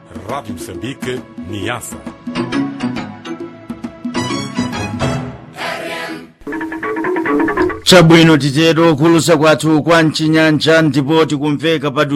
Rádio Moçambique, Niassa. chabwino titero khulusa kwathu kwa mchinyanja ndipo tikumveka pa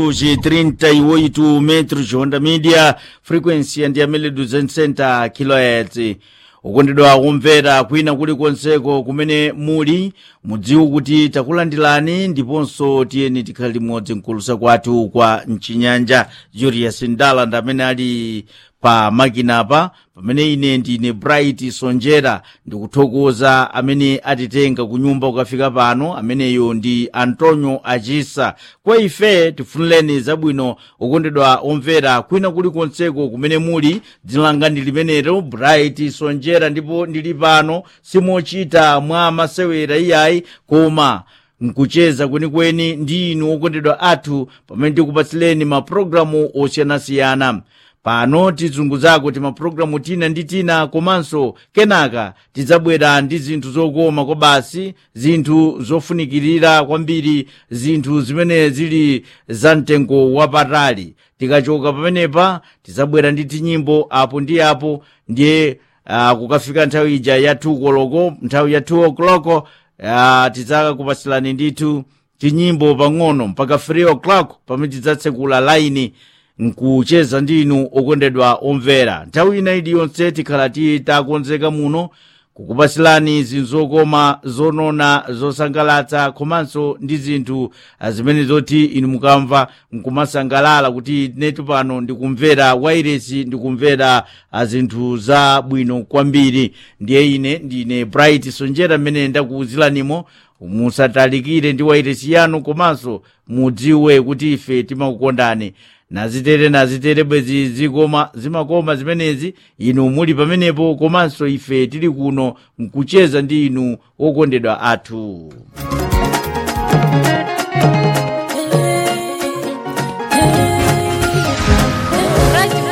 238 metro honda media frequency and yamene 200 kilohertz ukondedwa kumvera kwina kulikonseko kumene muli mudziwe kuti takulandirani ndiponso tiyeni tikhale limodzi mkulusa kwathu kwa mchinyanja julius ndala amene ali pa makinapa pamene ine ndine bright sonjera ndikuthokoza amene atitenga kunyumba kukafika pano ameneyo ndi antonio achisa kwa ife tifunireni zabwino okondedwa omvera kwina kulikonseko kumene muli dzina langa ndi limenelo bright sonjera ndipo ndili pano simochita mwa masewera iyayi koma nkucheza kwenikweni ndi inu okondedwa athu pamene tikupatsileni mapulogalamu osiyanasiyana pano tizunguzako ti mapulogalamu tina ndi tina komanso kenaka tidzabwera ndi zinthu zokoma kwa basi zinthu zofunikirira kwambiri zinthu zimene zili za mtengo wapatali tikachoka pamenepa tidzabwera ndi tinyimbo apo ndi apo ndiye uh, kukafika nthawi ija ya 2 koloko nthawi ya 2 o'clock uh, tidzakupatsilani ndithu tinyimbo pang'ono mpaka 3 o'clock pamene tidzatsekula laini nkucheza ndinu okondedwa omvera nthawi ina iliyonse tikhala titakonzeka muno kukupatsilani zinthu zokoma zonona zosangalatsa komanso ndi zinthu zimene zoti inu mukamva nkumasangalala kuti netu pano ndikumvera wairesi ndikumvera zinthu zabwino kwambiri ndiye ine ndine bright sonjera mmene ndakuwuziranimo musatalikire ndi wairesi yanu komanso mudziwe kuti ife timakukondani nazitere nazitere bwezi zikoma zimakoma zimenezi inu muli pamenepo komanso ife tili kuno nkucheza ndi inu okondedwa athu